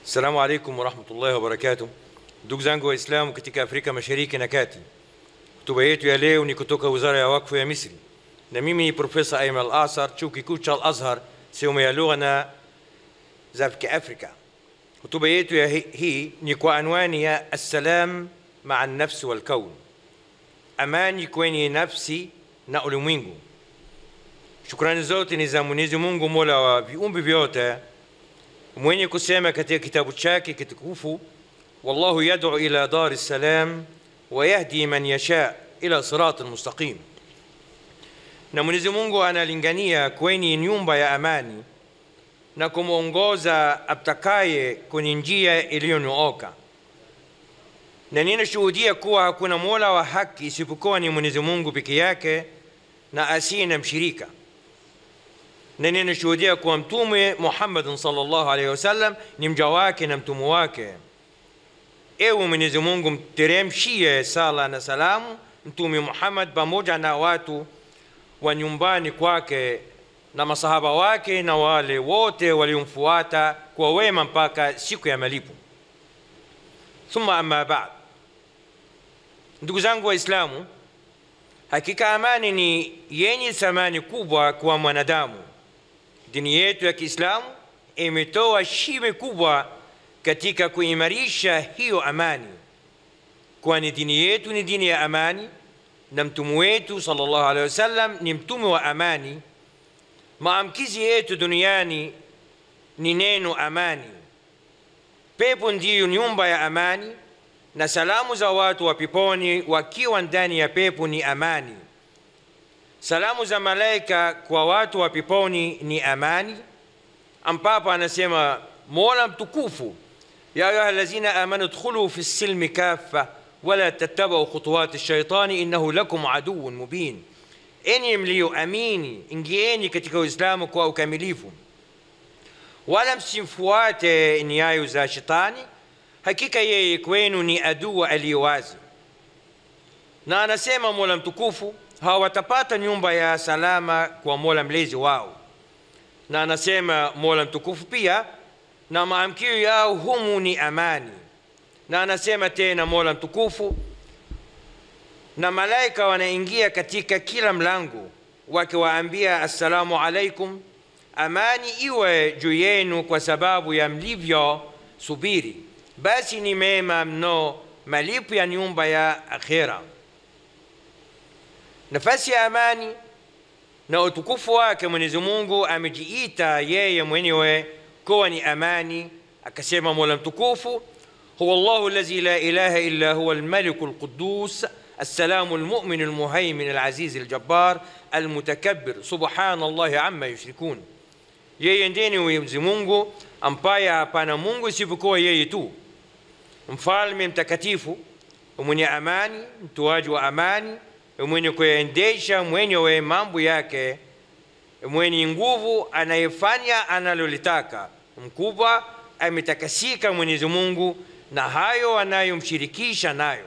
Assalamu alaikum warahmatullahi wabarakatuh. Ndugu zangu Waislamu katika Afrika Mashariki na Kati, hotuba yetu ya leo ni kutoka Wizara ya Wakfu ya Misri, na mimi ni Profesa Ayman Al-Asar, chuo kikuu cha Al-Azhar, sehemu ya lugha na za Kiafrika. Hotuba yetu ya hi- hii ni kwa anwani ya assalam maa nafsi wal kaun, amani kwenye nafsi na ulimwengu. Shukrani zote ni za Mwenyezi Mungu, mola wa viumbe vyote mwenye kusema katika kitabu chake kitukufu wallahu yad'u ila dari salam wa yahdi man yasha ila siratin mustaqim na mwenyezi mungu analingania kwenye nyumba ya amani na kumwongoza aptakaye kwenye njia iliyonyooka na ninashuhudia kuwa hakuna mola wa haki isipokuwa ni mwenyezi mungu peke yake na asiye na mshirika na ninashuhudia kuwa mtume Muhammadin sallallahu alaihi wasallam ni mja wake na mtume wake. Ewe Mwenyezi Mungu, mteremshie sala na salamu Mtume Muhammad pamoja na watu wa nyumbani kwake na masahaba wake na wale wote waliomfuata kwa wema mpaka siku ya malipo. Thumma amma ba'd, ndugu zangu Waislamu, hakika amani ni yenye thamani kubwa kwa mwanadamu. Dini yetu ya Kiislamu imetoa shime kubwa katika kuimarisha hiyo amani, kwani dini yetu ni dini ya amani na mtume wetu sallallahu alaihi wasallam ni mtume wa amani. Maamkizi yetu duniani ni neno amani. Pepo ndiyo nyumba ya amani, na salamu za watu wa peponi wakiwa ndani ya pepo ni amani. Salamu za malaika kwa watu wa peponi ni amani, ambapo anasema Mola mtukufu, ya ayuha allazina amanu dkhulu fi silmi kafa wala tattabau khutuwati shaitani innahu lakum aduwwun mubin, enyi mlioamini ingieni katika Uislamu kwa ukamilifu, wala msimfuate nyayo za shetani, hakika yeye kwenu ni adui aliye wazi. Na anasema Mola mtukufu hawatapata nyumba ya salama kwa Mola mlezi wao. Na anasema Mola mtukufu pia, na maamkio yao humu ni amani. Na anasema tena Mola mtukufu, na malaika wanaingia katika kila mlango wakiwaambia assalamu alaikum, amani iwe juu yenu kwa sababu ya mlivyo subiri, basi ni mema mno malipo ya nyumba ya akhera. Nafasi ya amani na utukufu wake Mwenyezi Mungu amejiita yeye mwenyewe kuwa ni amani, akasema Mola mtukufu, huwa Allahu allazi la ilaha illa huwa almaliku alquddus السلام المؤمن المهيمن العزيز الجبار المتكبر سبحان الله عما يشركون yeye ndiye Mwenyezi Mungu ambaye hapana Mungu isipokuwa yeye tu, mfalme mtakatifu, mwenye amani, mtoaji wa amani, mwenye kuendesha mwenyewe mambo yake, mwenye nguvu, anayefanya analolitaka, mkubwa, ametakasika Mwenyezi Mungu na hayo anayomshirikisha nayo.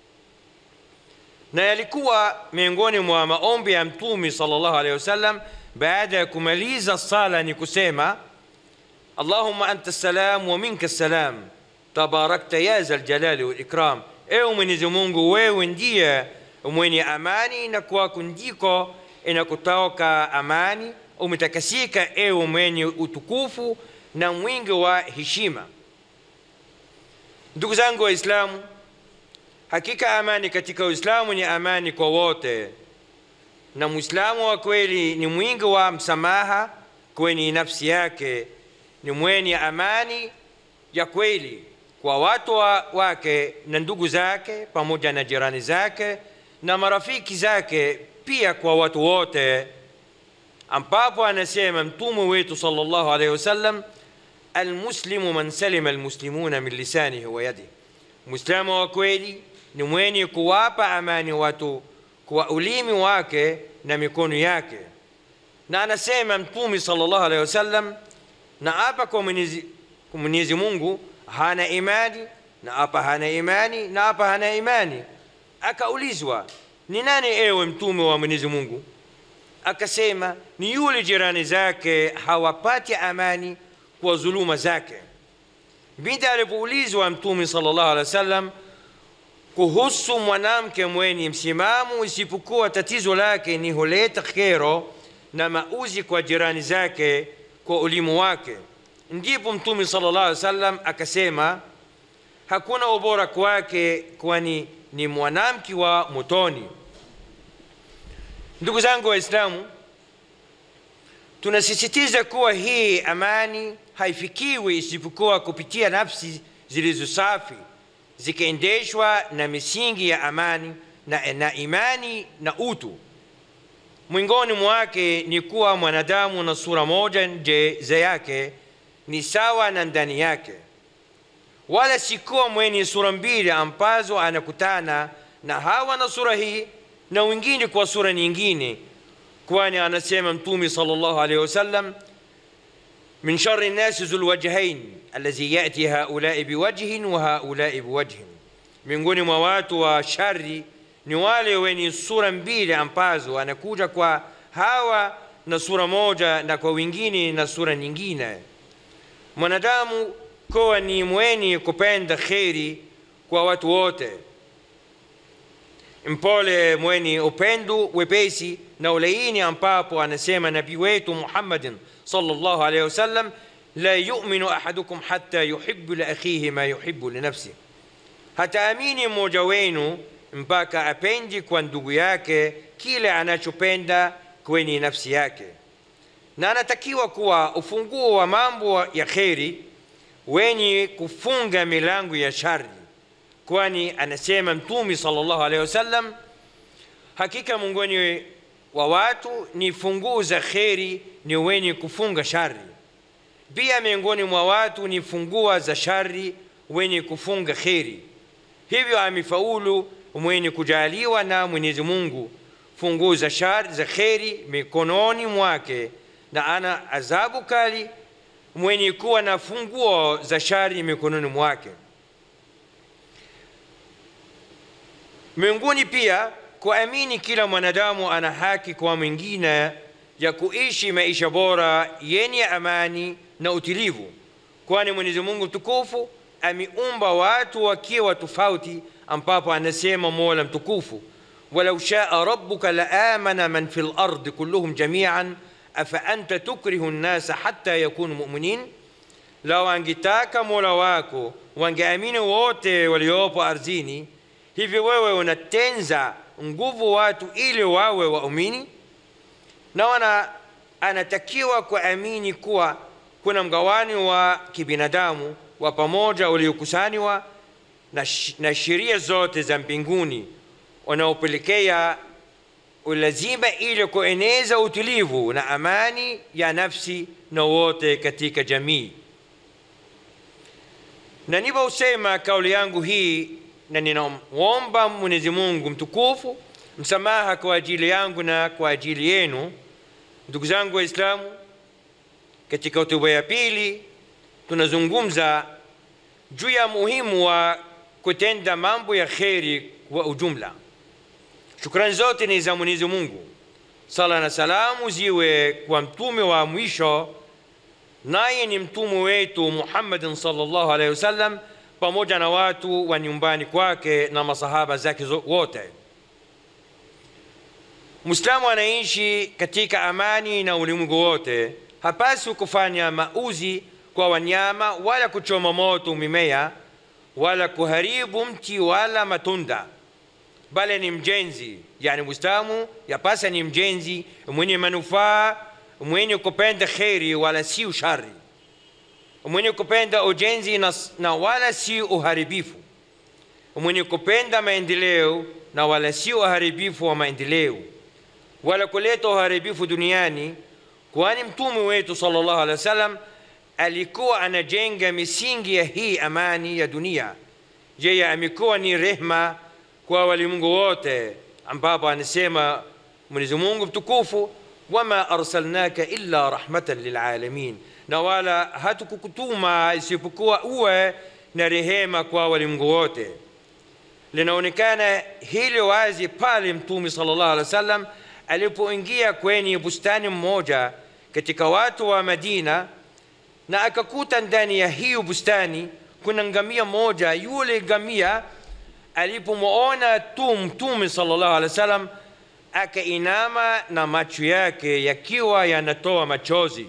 Na yalikuwa miongoni mwa maombi ya Mtume sallallahu alaihi wasallam baada ya kumaliza sala ni kusema Allahumma anta salam wa minka salam tabarakta ya zal jalali wal ikram, ewe Mwenyezi Mungu, wewe ndiye mwenye amani na kwako ndiko inakutoka amani, umetakasika ewe mwenye utukufu na mwingi wa heshima. Ndugu zangu Waislamu, hakika amani katika Uislamu ni amani kwa wote, na Muislamu wa kweli ni mwingi wa msamaha kwenye nafsi yake, ni mwenye amani ya kweli kwa watu wa, wake na ndugu zake pamoja na jirani zake na marafiki zake, pia kwa watu wote, ambapo anasema mtume wetu sallallahu alaihi wasallam, almuslimu man salima almuslimuna min lisanihi wa yadihi, muislamu wa kweli ni mwenye kuwapa amani watu kwa ulimi wake na mikono yake. Na anasema mtume sallallahu alaihi wasallam, na hapa kwa Mwenyezi kwa Mwenyezi Mungu hana imani, na hapa hana imani, na hapa hana imani. Akaulizwa, ni nani ewe mtume wa Mwenyezi Mungu? Akasema, ni yule jirani zake hawapati amani kwa dhuluma zake. binti alipoulizwa mtume sallallahu alaihi wasallam kuhusu mwanamke mwenye msimamo isipokuwa tatizo lake ni huleta kero na mauzi kwa jirani zake kwa ulimu wake ndipo mtume sallallahu alaihi wasallam akasema hakuna ubora kwake kwani ni mwanamke wa motoni ndugu zangu waislamu tunasisitiza kuwa hii amani haifikiwi isipokuwa kupitia nafsi zilizo safi zikiendeshwa na misingi ya amani na, na imani na utu mwingoni mwake ni kuwa mwanadamu na sura moja nje za yake ni sawa na ndani yake wala si kuwa mwenye sura mbili ambazo anakutana na hawa na sura hii na wengine kwa sura nyingine kwani anasema mtume sallallahu alaihi wasallam من شر الناس ذو الوجهين الذي يأتي هؤلاء بوجه وهؤلاء بوجه miongoni mwa watu wa shari ni wale wenye sura mbili ambazo anakuja kwa hawa na sura moja na kwa wengine na sura nyingine mwanadamu kuwa ni mwenye kupenda kheri kwa watu wote mpole mwenye upendo wepesi na ulaini ambapo anasema nabii wetu muhammadin sallallahu alaihi wasallam la yuminu ahadukum hatta yuhibu liakhihi ma yuhibu linafsihi hataamini mmoja wenu mpaka apendi kwa ndugu yake kile anachopenda kwenye nafsi yake na anatakiwa kuwa ufunguo wa mambo ya kheri wenye kufunga milango ya shari kwani anasema mtumi sallallahu alaihi wasallam hakika miongoni wa watu ni funguo za kheri ni wenye kufunga shari pia miongoni mwa watu ni fungua za shari wenye kufunga kheri hivyo amefaulu mwenye kujaliwa na mwenyezi mungu funguo za shari za kheri mikononi mwake na ana adhabu kali mwenye kuwa na funguo za shari mikononi mwake miongoni pia kuamini kila mwanadamu ana haki kwa mwingine ya kuishi maisha bora yenye amani na utulivu kwani mwenyezi mungu mtukufu ameumba watu wakiwa tofauti ambapo anasema mola mtukufu walau shaa rabbuka laamana man fi lardi kulluhum jamian afaanta tukrihu nnasa hata yakunu muminin lau angetaka mola wako wangeamini wote waliopo ardhini hivi wewe unatenza nguvu watu ili wawe waumini na wana anatakiwa kuamini kuwa kuna mgawanyo wa kibinadamu wa pamoja uliokusanywa na, sh na sheria zote za mbinguni unaopelekea ulazima ili kueneza utulivu na amani ya nafsi na wote katika jamii na niliposema kauli yangu hii na ninamwomba mwenyezi mungu mtukufu msamaha kwa ajili yangu na kwa ajili yenu ndugu zangu waislamu katika hotuba ya pili tunazungumza juu ya muhimu wa kutenda mambo ya kheri kwa ujumla shukrani zote ni za mwenyezi mungu sala na salamu ziwe kwa mtume wa mwisho naye ni mtume wetu muhammadin salllahu alaihi wasallam pamoja na watu wa nyumbani kwake na masahaba zake wote mwislamu anaishi katika amani na ulimwengu wote hapaswi kufanya mauzi kwa wanyama wala kuchoma moto mimea wala kuharibu mti wala matunda bali ni mjenzi yani mwislamu yapasa ni mjenzi mwenye manufaa mwenye kupenda kheri wala si ushari mwenye kupenda ujenzi na, na wala si uharibifu mwenye kupenda maendeleo na wala si uharibifu wa maendeleo wala kuleta uharibifu duniani kwani mtume wetu sallallahu alaihi wasallam alikuwa anajenga misingi ya hii amani ya dunia yeye amekuwa ni rehma kwa walimwengu wote ambapo anasema mwenyezi mungu mtukufu wama arsalnaka illa rahmatan lilalamin na wala hatukukutuma isipokuwa uwe na rehema kwa walimwengu wote linaonekana hili wazi pale mtume sallallahu alaihi wasallam alipoingia kwenye bustani mmoja katika watu wa madina na akakuta ndani ya hiyo bustani kuna ngamia moja yule ngamia alipomwona tu mtume sallallahu alaihi wasallam akainama na macho yake yakiwa yanatoa machozi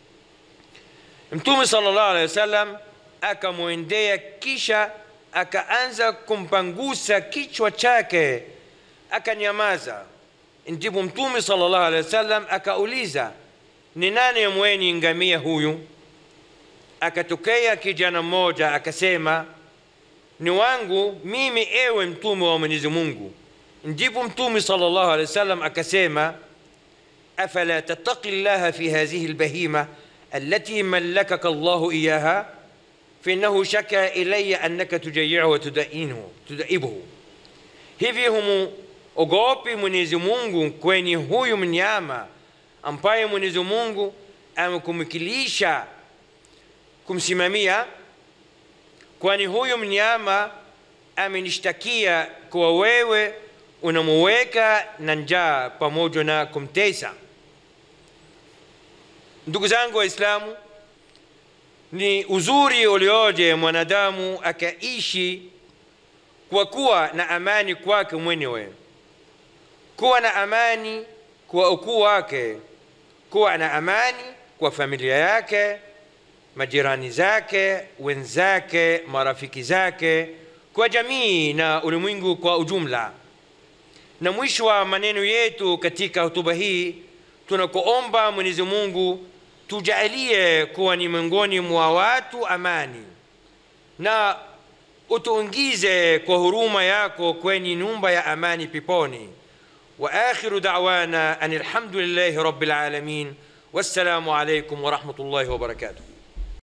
mtume sallallahu alaihi wasallam akamwendea kisha akaanza kumpangusa kichwa chake akanyamaza ndipo mtume sallallahu alaihi wasallam akauliza ni nani mwenye ngamia huyu akatokea kijana mmoja akasema ni wangu mimi ewe mtume wa mwenyezi mungu ndipo mtume sallallahu alaihi wasallam akasema afala tattaqi llaha fi hadhihi albahima التي ملكك الله إياها فإنه شكى إلي أنك تجيعه وتدئنه تدئبه hivi humuogopi mwenyezi mungu kwenye huyu mnyama ambaye mwenyezi mungu amekumikilisha kumsimamia kwani huyu mnyama amenishtakia kuwa wewe unamuweka na njaa pamoja na kumtesa ndugu zangu waislamu ni uzuri ulioje mwanadamu akaishi kwa kuwa na amani kwake mwenyewe kuwa na amani kwa ukuu wake kuwa na amani kwa familia yake majirani zake wenzake marafiki zake kwa jamii na ulimwengu kwa ujumla na mwisho wa maneno yetu katika hotuba hii tunakuomba mwenyezi mungu tujalie kuwa ni miongoni mwa watu amani na utuingize kwa huruma yako kwenye nyumba ya amani peponi واخر دعوانا ان الحمد لله رب العالمين والسلام عليكم ورحمه الله وبركاته